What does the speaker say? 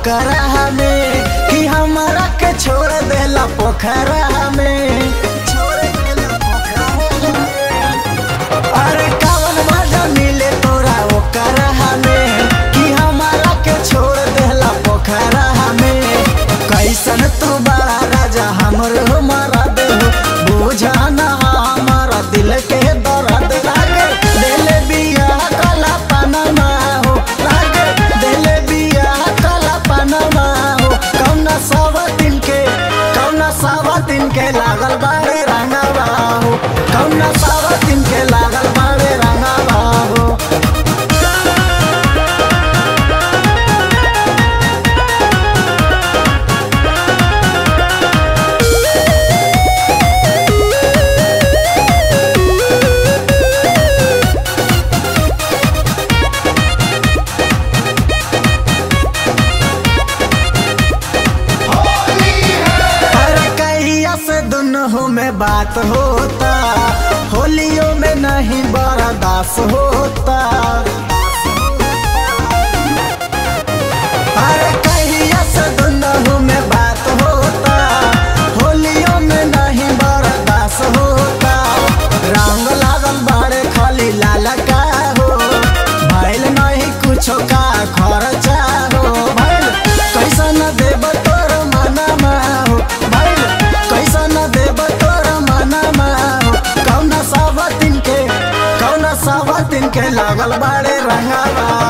ओकरा में कि हमारा के छोड़ देला पोखरा में छोड़ देला पोखरा में। अरे कवन मजा मिले तोरा ओकरा में कि हमारा के छोड़ देला पोखरा में कैसन तू बड़ा राजा हमरो मारा दे बुझाना हमारा दिल के दर्द लागे दिल बिया काला पनमा हो लागे दिल बिया काला पनमा हो कौना सवा दिन के कौना सवा दिन के लागल बाड़े रंगवा हो कौना सवा दिन के लागल बाड़े रंगवा हो अरे कहिया से दुनों में बात होता होलियों में नहीं बर्दाश्त होता अरे कहिया से दुनों में बात होता होलियों में नहीं बर्दाश्त होता रंग लागल बड़े खाली लाल का हो भइल नहीं कुछो का खर्चा हो भइल कैसन देब तोर मनमा हो भइल कैसन देब तोर मनमा हो कौना सावा दिन के कौना सावा दिन के लागल बाड़े रंगावा